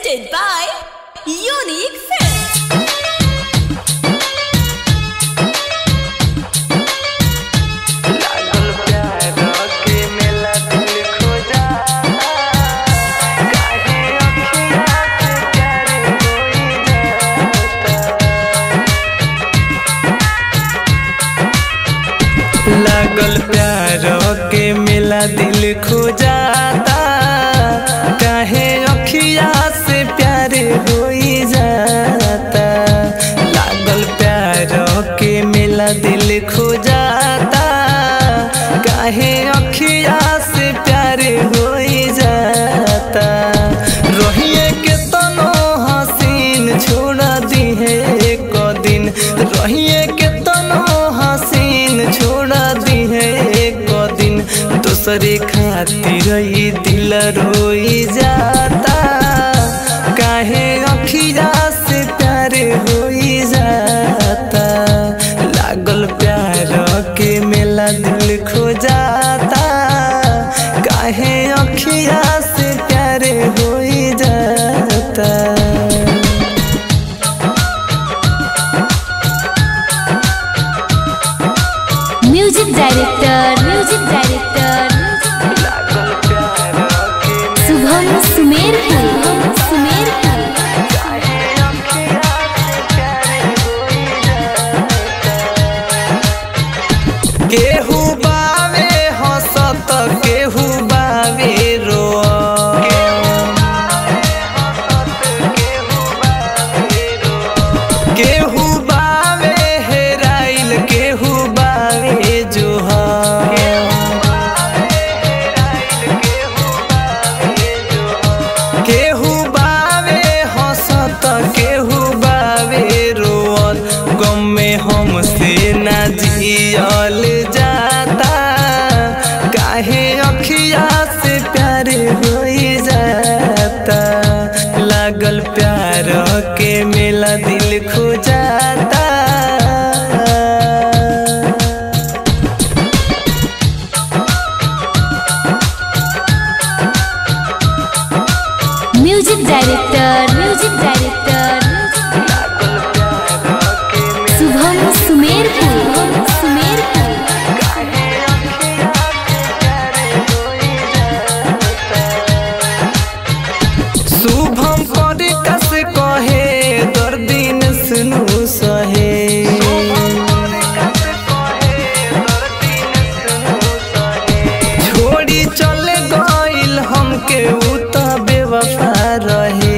presented by Unique Films. लागल प्यार के मेला दिल खो जा काहे अखियाँ से प्यार होई जाता लागल प्यार के मेला दिल खो जाता काहे अखिया से प्यार होई जाता लागल प्यार के मेला दिल खो जाता काहे अखिया से प्यार होई जाता रहिए के तनो हसीन छोड़ दी है एक दिन रहिए के तनो हसीन छोड़ दी है एक दिन दूसरे खातिर ई दिल रोई जाता काहे अखिया से प्यार होई जाता लागल प्यार के मेला दिल खो जाता काहे अखिया से प्यार होई जाता म्यूजिक डायरेक्टर म्यूजिक डायरेक्टर लागल प्यार के शुभम सुमेरपुर सुमेरपुर काहे अखिया से प्यार होई जाता केहू बावे हंसत केहू बावे रो केहू बावे हेराइल केहू बावे जो केहू बावे हंसत केहू बावे रोअल गम में हमसे ना जियल जाता काहे अखिया से प्यार होई जाता लागल प्यार के मेला दिल खो जाता music director music director Shubham Sumerpur Sumerpur Shubham पर कस कहे दर्दिन सुनु सहे छोड़ी चल गइल हमके उ त बेवफा रहे